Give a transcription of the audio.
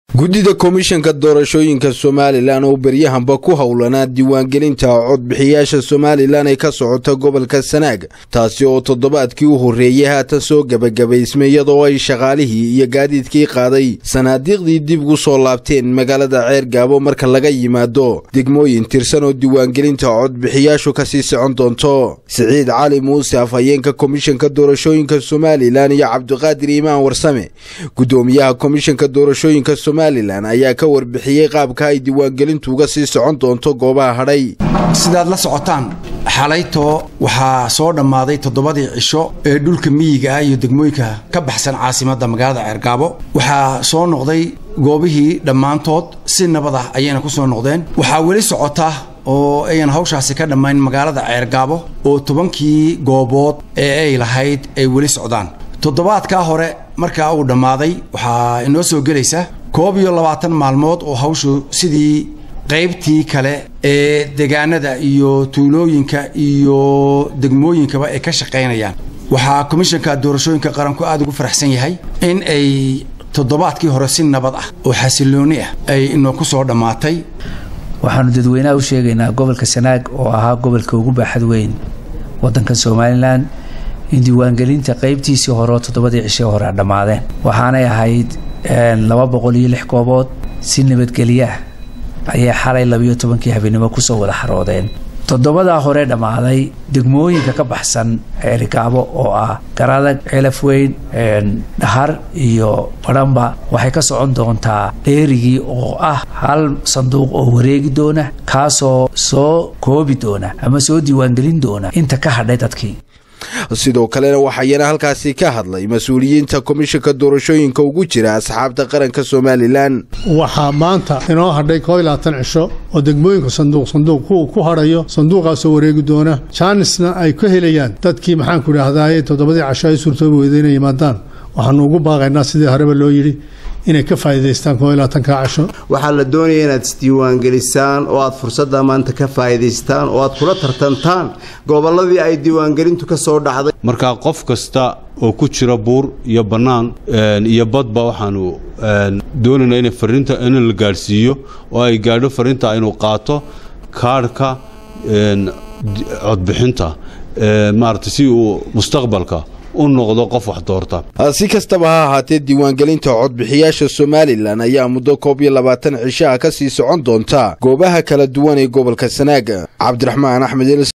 guddida komishanka doorashooyinka somalilan oo beryahanba ku howlanaa diiwaangelinta codbixiyaasha somalilan ee ka socota gobolka sanaag taasi oo toddobaadkii u horreeyey haatan soo gebagabaysmay iyadoo ay shaqaalihii iyo gaadiidkii qaaday sanaadiiqdii dib ugu soo laabteen magaalada ceer gaabo marka laga yimaado degmooyin tirsan oo diiwaangelinta codbixiyaashu kasii socon doonto siciid cali muuse afhayeenka komishanka doorashooyinka somalilan iyo cabdiqaadir iimaan warsame gudoomiyaha komishanka doorashooyinka somalilan ayaa ka warbixiyey qaabka ay diiwaangelintu uga sii socon doonto goobaha hadhay sidaad la socotaan xalaytoo waxaa soo dhammaaday toddobadii cisho ee dhulka miyiga ah iyo degmooyinka ka baxsan caasimadda magaalada ceergaabo waxaa soo noqday goobihii dhammaantood si nabad ah ayayna ku soo noqdeen waxaa weli socota oo ayan hawshaasi ka dhammayn magaalada ceergaabo oo tobankii goobood ee ay lahayd ay weli socdaan toddobaadkaa hore markaa uu dhammaaday waxaa inoo soo gelaysa koob iyo labaatan maalmood oo hawshu sidii qaybtii kale ee degaanada iyo tuulooyinka iyo degmooyinkaba ay ka shaqaynayaan waxaa komishanka doorashooyinka qaranku aada ugu faraxsan yahay in ay toddobaadkii hore si nabad ah oo xasilooni ah ay inoo ku soo dhammaatay waxaanu dadweynaha u sheegaynaa gobolka sanaag oo ahaa gobolka ugu baaxad weyn waddanka somalilan in diiwaangelinta qaybtiisii hore oo toddobadii cishii hore a dhammaadeen waxaanay ahayd laba boqol iyo lix goobood si nabadgelyaah ayay xalay labiyo tobankii habeenimo kusoo wada xaroodeen toddobadaa hore dhammaaday degmooyinka ka baxsan ceerigaabo oo ah garadag celaf weyn dhahar iyo badhanba waxay ka socon doontaa dheerigii oo ah hal sanduuq oo wareegi doona kaasoo soo koobi doona ama soo diiwaangelin doona inta ka hadhay dadkii sidoo kalena waxayana halkaasi ka hadlay mas-uuliyiinta komishanka doorashooyinka ugu jira asxaabta qaranka somalilan waxaa maanta inoo hadhay koob iyo labaatan cisho oo degmooyinka sanduuq sanduuq ku hadhayo sanduuqaasoo wareegi doona jaanisna ay ka helayaan dadkii maxaanku idhaahdaye toddobadii casho ay suurtoobi weyda inay yimaadaan waxaanu ugu baaqaynaa sidii horeba loo yidhi inay ka faa'iidaystaan koob iyo labaatanka casho waxaa la doonaya inaad isdiiwaangelisaan oo aad fursadda maanta ka faa'iidaystaan oo aad kula tartantaan gobolladii ay diiwaangelintu ka soo dhacday markaa qof kasta oo ku jira buur iyo bannaan iyo badba waxaanu doonaynaa ina fariinta in la gaadhsiiyo oo ay gaadho fariinta inuu qaato kaadhka codbixinta maarata si uu mustaqbalka u noqdo qof wax doorta si kastaba ha ahaatee diiwaangelinta codbixiyaasha somalilan ayaa muddo koob iyo labaatan cisho ah ka sii socon doonta goobaha kala duwan ee gobolka sanaaga cabdiraxmaan axmed